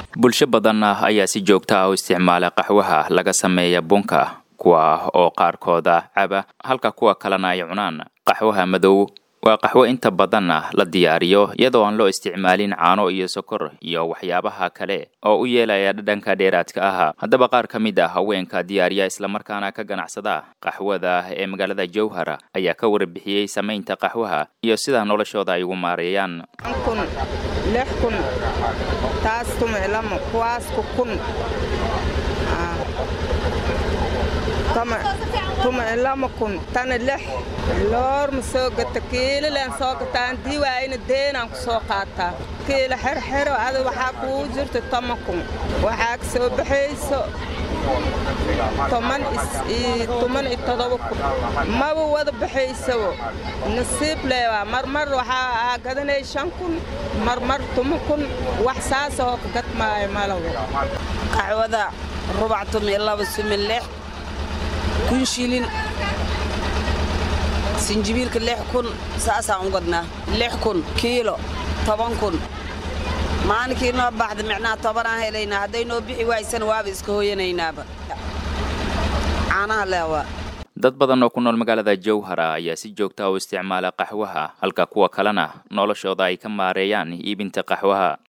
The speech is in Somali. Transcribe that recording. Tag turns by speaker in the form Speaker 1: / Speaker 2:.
Speaker 1: bulsho badan ayaa si joogta ah u isticmaala qaxwaha laga sameeya bunka kuwa oo qaarkooda caba halka kuwa kalena ay cunaan qaxwaha madow waa qaxwo inta badan la diyaariyo iyadoo aan loo isticmaalin caano iyo sokor iyo waxyaabaha kale oo u yeelaya dhadhanka dheeraadka ah haddaba qaar ka mid ah haweenka diyaariya islamarkaana ka ganacsada qaxwada ee magaalada jowhar ayaa ka warbixiyey samaynta qaxwaha iyo sida noloshooda ay ugu maareeyaan
Speaker 2: kun lix kun taas tumiclamo kuwaasku kun tumiclamo kun tana lix loor ma soo gata kiilileen soo gataan diiwaayna deenaan ku soo qaataa kiila xerxero ada waxaa kuu jirta toma kun waxaa ka soo baxayso toman iyo todoba kun maba wada baxaysawo nasiib leewaa marmar waxaa gadanay shan kun marmar tuma kun wax saasahoo ka gadmaayo malawo
Speaker 3: qaxwada rubac tumi laba sumi lix kun shilin sinjibiilka lix kun saasaan u gadnaa lix kun kiilo toban kun maalinkii noo baxda micnaha tobanaan helaynaa hadday noo bixi waaysan waaba iska hooyanaynaaba caanaha leewaa
Speaker 1: dad badan oo ku nool magaalada jowhara ayaa si joogta u isticmaala qaxwaha halka kuwa kalena noloshooda ay ka maareeyaan iibinta qaxwaha